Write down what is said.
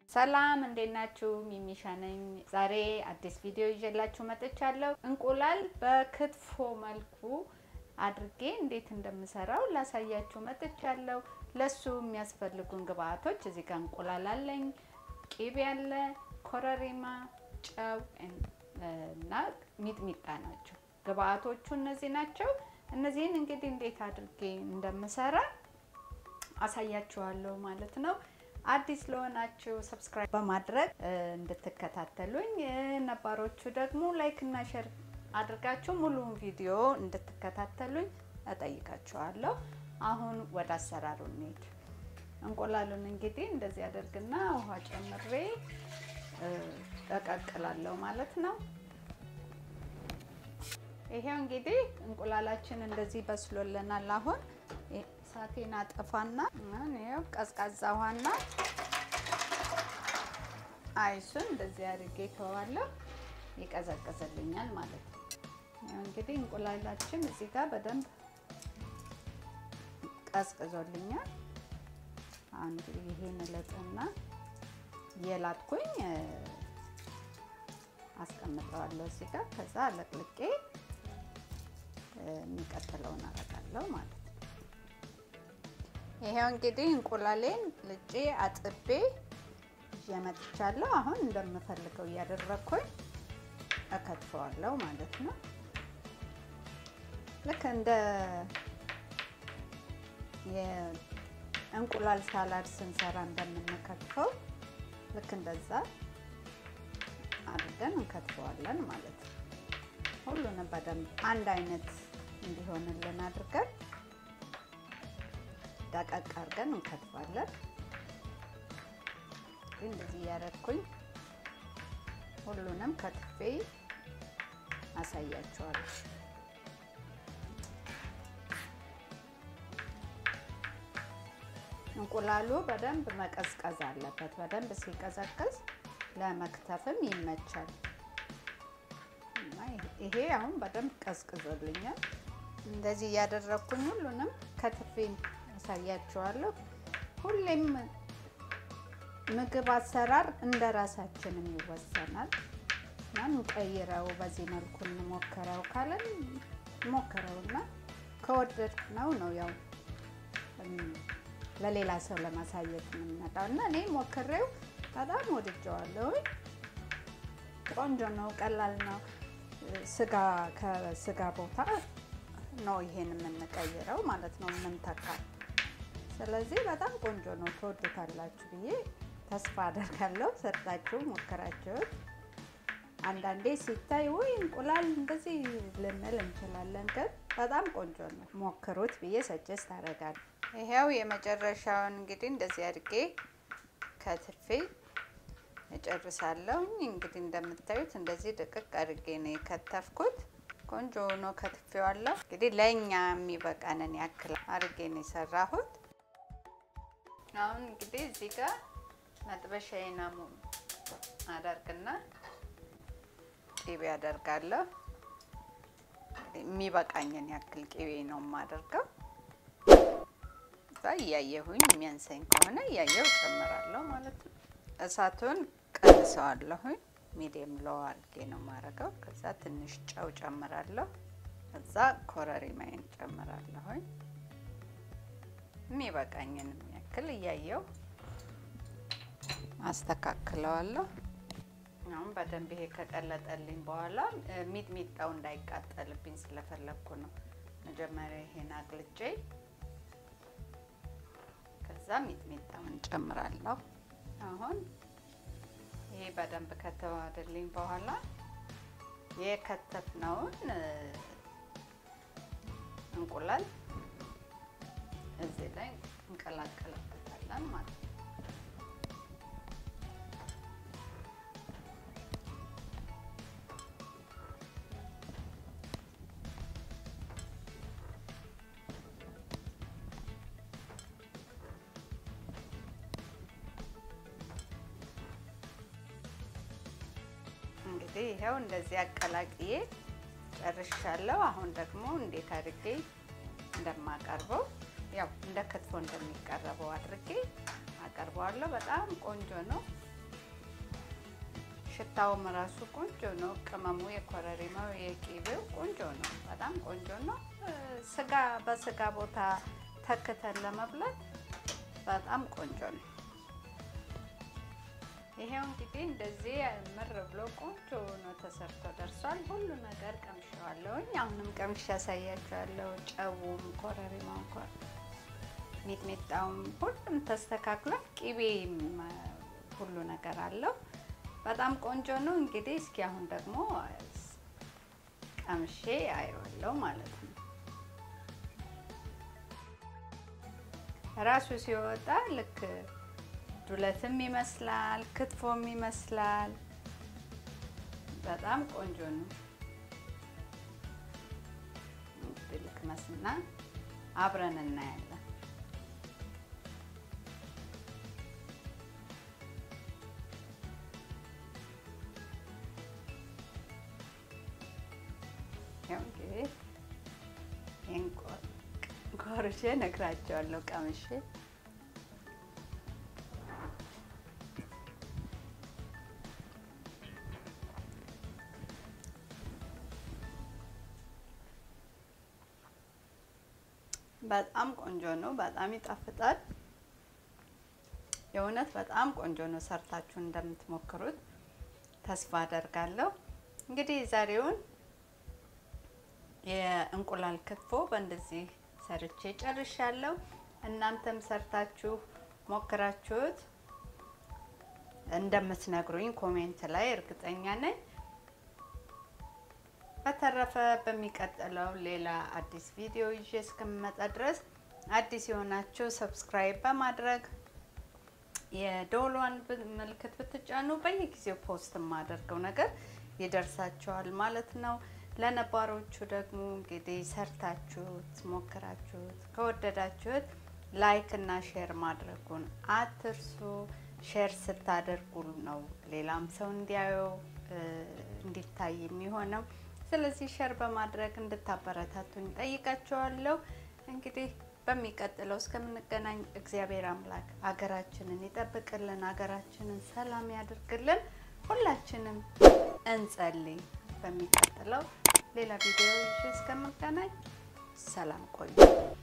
ሰላም እንዴት ናችሁ? ሚሚሻ ነኝ። ዛሬ አዲስ ቪዲዮ ይዤላችሁ መጥቻለሁ። እንቁላል በክትፎ መልኩ አድርጌ እንዴት እንደምሰራው ላሳያችሁ መጥቻለሁ። ለሱ የሚያስፈልጉን ግብአቶች እዚህ ጋር እንቁላል አለኝ፣ ቂቤ አለ፣ ኮረሪማ፣ ጨው እና ሚጥሚጣ ናቸው። ግብአቶቹ እነዚህ ናቸው። እነዚህን እንግዲህ እንዴት አድርጌ እንደምሰራ አሳያችኋለሁ ማለት ነው። አዲስ ለሆናችሁ ሰብስክራይብ በማድረግ እንድትከታተሉኝ፣ ነባሮቹ ደግሞ ላይክ እና ሼር አድርጋችሁ ሙሉውን ቪዲዮ እንድትከታተሉኝ እጠይቃችኋለሁ። አሁን ወደ አሰራሩ እንሄድ። እንቁላሉን እንግዲህ እንደዚህ አደርግና ውሃ ጨምሬ እቀቅላለሁ ማለት ነው። ይሄው እንግዲህ እንቁላላችን እንደዚህ በስሎልናል። አሁን እሳቴን አጠፋና ይኸው ቀዝቃዛ ውሃና አይሱን እንደዚህ አድርጌ ተዋለሁ። ይቀዘቅዝልኛል ማለት ነው። ይኸው እንግዲህ እንቁላላችን እዚህ ጋር በደንብ ቀዝቅዞልኛል። አሁን እንግዲህ ይሄን እለጥና የላጥኩኝ አስቀምጠዋለሁ እዚህ ጋር። ከዛ አለቅልቄ የሚቀጥለውን አረጋለሁ ማለት ነው። ይሄው እንግዲህ እንቁላሌን ልጬ አጥቤ ይዤ መጥቻለሁ። አሁን እንደምፈልገው እያደረግኩኝ እከትፈዋለሁ ማለት ነው። ልክ እንደ የእንቁላል ሳላድ ስንሰራ እንደምንከትፈው ልክ እንደዛ አድርገን እንከትፈዋለን ማለት ነው። ሁሉንም በደንብ አንድ አይነት እንዲሆንልን አድርገን ደቀቅ አድርገን እንከትፋለን። እንደዚህ እያደረኩኝ ሁሉንም ከትፌ አሳያቸዋለሁ። እንቁላሉ በደንብ መቀዝቀዝ አለበት። በደንብ ሲቀዘቅዝ ለመክተፍም ይመቻል። ይሄ አሁን በደንብ ቀዝቅዞልኛል። እንደዚህ እያደረግኩኝ ሁሉንም ከትፌ አሳያችኋለሁ። ሁሌም ምግብ አሰራር እንደ ራሳችንም ይወሰናል። እንቀይረው፣ በዚህ መልኩ እንሞክረው ካለን ሞክረውና ከወደድ ነው ነው ያው ለሌላ ሰው ለማሳየት የምንመጣው እና እኔ ሞክሬው በጣም ወድጀዋለሁ። ቆንጆ ነው፣ ቀላል ነው። ስጋ ከስጋ ቦታ ነው ይሄን የምንቀይረው ማለት ነው የምንተካ። ስለዚህ በጣም ቆንጆ ነው፣ ትወዱታላችሁ ብዬ ተስፋ አደርጋለሁ። ሰርታችሁ ሞክራችሁት አንዳንዴ ሲታይ ወይ እንቁላል እንደዚህ ልንል እንችላለን፣ ግን በጣም ቆንጆ ነው። ሞክሩት ብዬ ሰጀስት አደርጋለሁ። ይሄው የመጨረሻውን እንግዲህ እንደዚህ አድርጌ ከትፌ እጨርሳለሁ። እንግዲህ እንደምታዩት እንደዚህ ድቅቅ አድርጌ ነው የከተፍኩት። ቆንጆ ሆኖ ከትፌዋለሁ። እንግዲህ ለእኛ የሚበቃንን ያክል አድርጌ ነው የሰራሁት። አሁን እንግዲህ እዚህ ጋር መጥበሻዬን አደርግና ቂቤ አደርጋለሁ። የሚበቃኝን ያክል ቂቤ ነው የማደርገው። እያየሁኝ የሚያንሰኝ ከሆነ እያየሁ ጨምራለሁ ማለት ነው። እሳቱን ቀንሰዋለሁኝ። ሚዲየም ሎ አድርጌ ነው የማደርገው። ከዛ ትንሽ ጨው ጨምራለሁ። ከዛ ኮረሪማዬን ጨምራለሁኝ። የሚበቃኝን ያክል እያየው አስተካክለዋለሁ። አሁን በደንብ ይሄ ከቀለጠልኝ በኋላ ሚጥሚጣው እንዳይቃጠልብኝ ስለፈለግኩ ነው መጀመሪያ ይሄን አቅልጬ ከዛ ሚጥሚጣውን ጨምራለሁ። አሁን ይሄ በደንብ ከተዋሃደልኝ በኋላ የከተፍነውን እንቁላል እዚህ ላይ እንቀላቀልበታለን ማለት ነው። እንግዲህ ይኸው እንደዚህ አቀላቅዬ ጨርሻለሁ። አሁን ደግሞ እንዴት አድርጌ እንደማቀርበው ያው እንደ ክትፎ እንደሚቀረበው አድርጌ አቀርበዋለሁ። በጣም ቆንጆ ነው። ሽታውም ራሱ ቆንጆ ነው። ቅመሙ የኮረሪማው የቂቤው ቆንጆ ነው። በጣም ቆንጆ ነው። ስጋ በስጋ ቦታ ተክተን ለመብላት በጣም ቆንጆ ነው። ይሄው እንግዲህ እንደዚህ ምር ብሎ ቆንጆ ነው ተሰርቶ ደርሷል። ሁሉ ነገር ቀምሼዋለሁኝ። አሁንም ቀምሼ ያሳያችኋለሁ። ጨውም፣ ኮረሪማው፣ ሚጥሚጣውም ሁሉም ተስተካክሏል። ቂቤም ሁሉ ነገር አለው። በጣም ቆንጆ ነው። እንግዲህ እስኪ አሁን ደግሞ ቀምሼ አየዋለሁ ማለት ነው። ራሱ ሲወጣ ልክ ዱለትም ይመስላል፣ ክትፎም ይመስላል። በጣም ቆንጆ ነው። ልቅመስና አብረን እናያለን። ያው እንግዲህ ይህን ቆርሼ እነግራቸዋለሁ ቀምሼ በጣም ቆንጆ ነው። በጣም ይጣፍጣል። የእውነት በጣም ቆንጆ ነው። ሰርታችሁ እንደምትሞክሩት ተስፋ አደርጋለሁ። እንግዲህ ዛሬውን የእንቁላል ክትፎ በእንደዚህ ሰርቼ ጨርሻለሁ። እናንተም ሰርታችሁ ሞክራችሁት እንደምትነግሩኝ ኮሜንት ላይ እርግጠኛ ነኝ። በተረፈ በሚቀጥለው ሌላ አዲስ ቪዲዮ ይዤ እስከምመጣ ድረስ አዲስ የሆናችሁ ሰብስክራይብ በማድረግ የደወሏን ምልክት ብትጫኑ በየጊዜው ፖስት የማደርገው ነገር ይደርሳችኋል ማለት ነው። ለነባሮቹ ደግሞ እንግዲህ ሰርታችሁት ሞክራችሁት ከወደዳችሁት ላይክ እና ሼር ማድረጉን አትርሱ። ሼር ስታደርጉ ነው ሌላም ሰው እንዲያየው እንዲታይ የሚሆነው። ስለዚህ ሸር በማድረግ እንድታበረታቱኝ ጠይቃችኋለሁ። እንግዲህ በሚቀጥለው እስከምንገናኝ እግዚአብሔር አምላክ ሀገራችንን ይጠብቅልን፣ ሀገራችንን ሰላም ያድርግልን። ሁላችንም እንጸልይ። በሚቀጥለው ሌላ ቪዲዮ ይዤ እስከምገናኝ ሰላም ቆዩ።